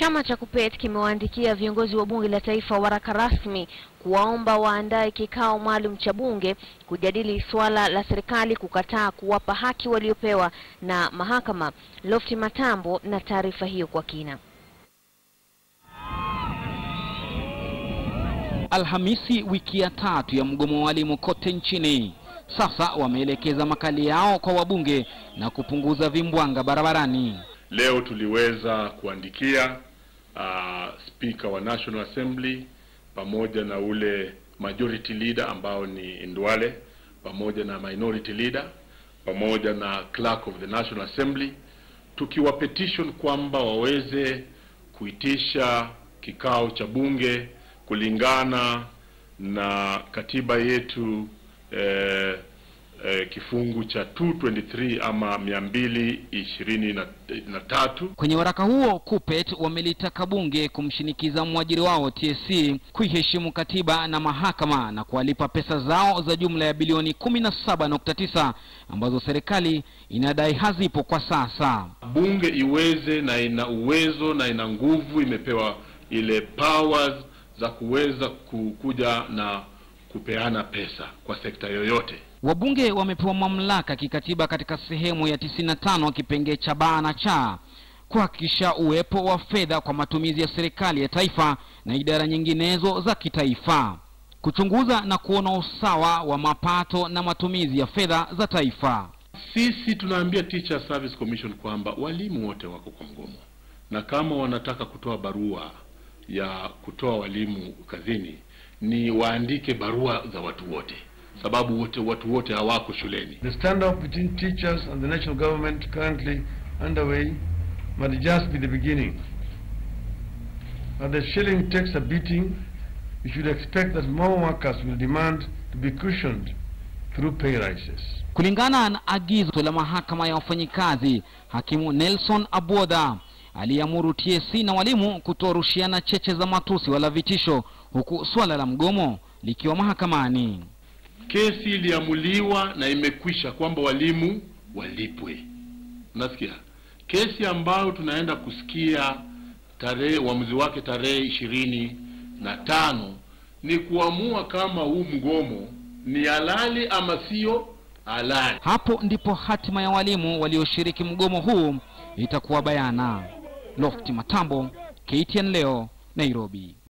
Chama cha KUPPET kimewaandikia viongozi wa bunge la taifa waraka rasmi kuwaomba waandae kikao maalum cha bunge kujadili suala la serikali kukataa kuwapa haki waliopewa na mahakama. Lofti Matambo na taarifa hiyo kwa kina. Alhamisi wiki ya tatu ya mgomo wa walimu kote nchini. Sasa wameelekeza makali yao kwa wabunge na kupunguza vimbwanga barabarani. Leo tuliweza kuandikia uh, Speaker wa National Assembly pamoja na ule majority leader ambao ni Ndwale pamoja na minority leader pamoja na clerk of the National Assembly tukiwa petition kwamba waweze kuitisha kikao cha bunge kulingana na katiba yetu eh, eh, kifungu cha 223 ama mia mbili ishirini na, na tatu. Kwenye waraka huo KUPPET wamelitaka bunge kumshinikiza mwajiri wao TSC kuiheshimu katiba na mahakama na kuwalipa pesa zao za jumla ya bilioni 17.9 ambazo serikali inadai hazipo kwa sasa. Bunge iweze na ina uwezo na ina nguvu, imepewa ile powers za kuweza kukuja na kupeana pesa kwa sekta yoyote. Wabunge wamepewa mamlaka kikatiba katika sehemu ya 95 kipengee cha baa na cha kuhakikisha uwepo wa fedha kwa matumizi ya serikali ya taifa na idara nyinginezo za kitaifa, kuchunguza na kuona usawa wa mapato na matumizi ya fedha za taifa. Sisi tunaambia Teacher Service Commission kwamba walimu wote wako kwa mgomo, na kama wanataka kutoa barua ya kutoa walimu kazini ni waandike barua za watu wote, sababu wote watu wote hawako shuleni. The standoff between teachers and the national government currently underway might just be the beginning. As the shilling takes a beating, we should expect that more workers will demand to be cushioned through pay rises. Kulingana na agizo la mahakama ya wafanyikazi, hakimu Nelson Abodha aliamuru TSC na walimu kutorushiana cheche za matusi wala vitisho, huku swala la mgomo likiwa mahakamani. Kesi iliamuliwa na imekwisha kwamba walimu walipwe. Unasikia, kesi ambayo tunaenda kusikia tarehe uamuzi wake tarehe ishirini na tano ni kuamua kama huu mgomo ni halali ama sio halali. Hapo ndipo hatima ya walimu walioshiriki mgomo huu itakuwa bayana. Lofti Matambo, KTN leo, Nairobi.